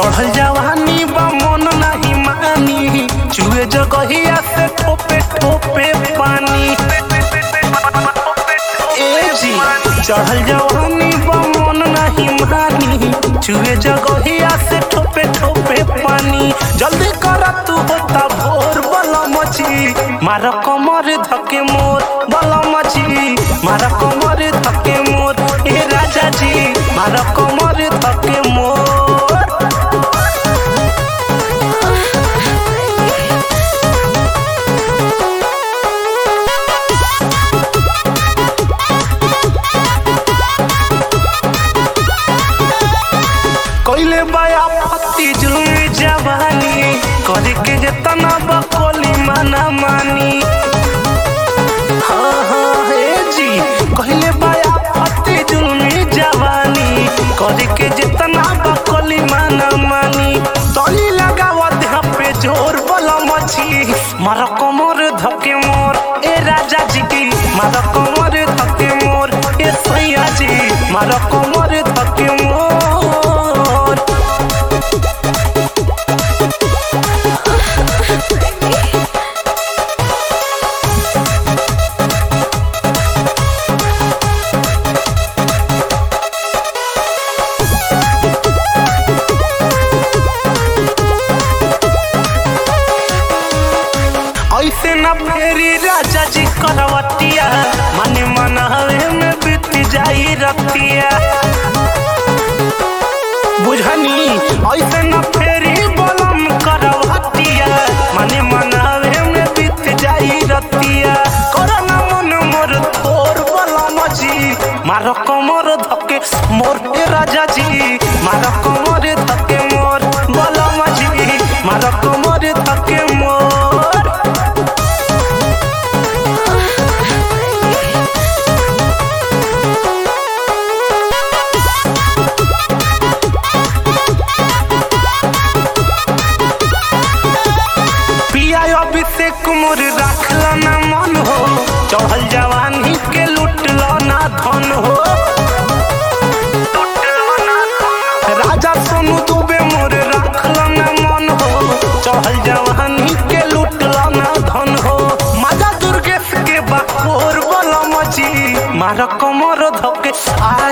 चढ़ल जवानी बा मन नाही मानी चुए जगहिया से ठोपे ठोपे पानी ए जी चढ़ल जवानी बा मन नाही मानी चुए जगहिया से ठोपे ठोपे पानी जल्दी कर तू होता भोर बला मची मार कमर धके मोर बला मची मार कमर धके मोर ए राजा जी मार कमर धके मोर कइले बाया पति जुल्मी जवानी करे के जतना बकोली माना मानी हाँ हाँ हे जी कइले बाया पति जुल्मी जवानी करे के जतना बकोली माना मानी तली लगावा देह पे जोर बला मची मार कमर धके मोर ए राजा जी की मार कमर धके मोर ए सैया जी मार कमर धके मोर ऐसे न फेरी राजा जी करवतिया मन मन हवे में बीत जाई रतिया बुझनी ऐसे न फेरी बलम करवतिया मन मन हवे में बीत जाई रतिया करना मन मोर तोर बलम जी मार कमर धके मोर ए राजा जी मार कमर धके मोर बलम जी मार कमर धके मोर पिया अभिषेक मोर राखला ना मन हो चढ़ल जवानी के लुटला ना धन हो राजा सोनू दुबे मोर राखला ना मन हो चढ़ल जवानी के लुटला ना धन हो माजा दुर्गेश के बाकोर बला मची मार कमर धके आ